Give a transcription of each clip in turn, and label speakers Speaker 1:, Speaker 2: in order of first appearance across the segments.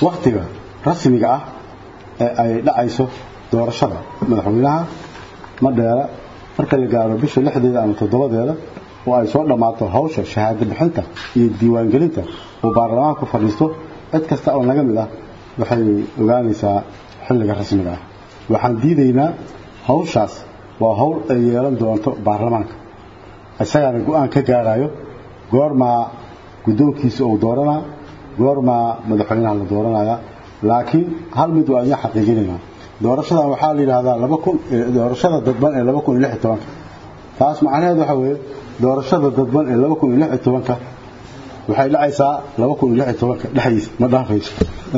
Speaker 1: wakhtiga rasmiga ah ee ay dhacayso doorashada madaxweynaha ma dheera marka la gaaro bisha lixdeeda ama toddobadeeda oo ay soo dhammaato hawsha shahaado bixinta iyo diiwaangelinta oo baarlamaanku fadhiisto cid kasta oo naga mid ah waxay ogaanaysaa xilliga rasmiga ah waxaan diidaynaa hawshaas waa hawl ay yeelan doonto baarlamaanka isagaana go-aan ka gaarayo goormaa guddoonkiisa uu dooranaa goormaa madaxweynaha la dooranaya laakiin hal mid waa idin xaqiijinaynaa doorashadan waxaa la yidhaahdaa laba kun doorashada dadban ee laba kun iyo lix iyo tobanka taas macnaheed waxa weeye doorashada dadban ee laba kun iyo lix iyo tobanka waxay dhacaysaa laba kun iyo lix iyo tobanka dhexdiisa ma dhaafayso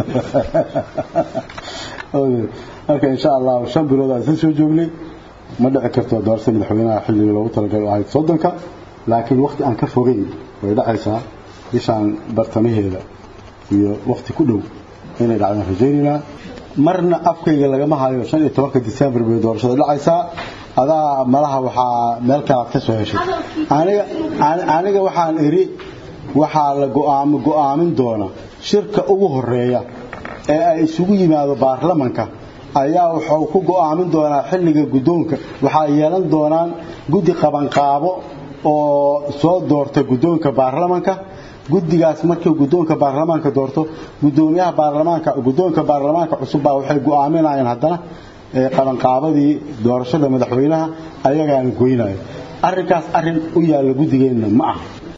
Speaker 1: marka insha allah shan bilood aan isla soo joognay ma dhici karto doorashada madaxweynaha xilliga loogu talagalay ahayd soddonka laakiin waqti aan ka fogeyn way dhacaysaa bishaan bartamaheeda iyo waqti ku dhow inay dhacdaan rajaynaynaa marna afkayga lagama hayo shan iyo tobanka disembar bay doorashada dhacaysaa adaa malaha waxaa meel kalaad ka soo heshay aniga aniga waxaan iri waxaa la go'aamo go'aamin doona shirka ugu horeeya ee ay isugu yimaado baarlamanka ayaa wuxuu ku go'aamin doonaa xilliga guddoonka waxaa yeelan doonaan guddi qabanqaabo oo soo doorta guddoonka baarlamanka guddigaas markii guddoonka baarlamaanka doorto guddoomiyaha baarlamaanka guddoonka baarlamaanka cusub baa waxay go'aaminayaan haddana qabanqaabadii doorashada madaxweynaha ayagaana goynaya arrinkaas arrin u yaalla guddigeenna ma aha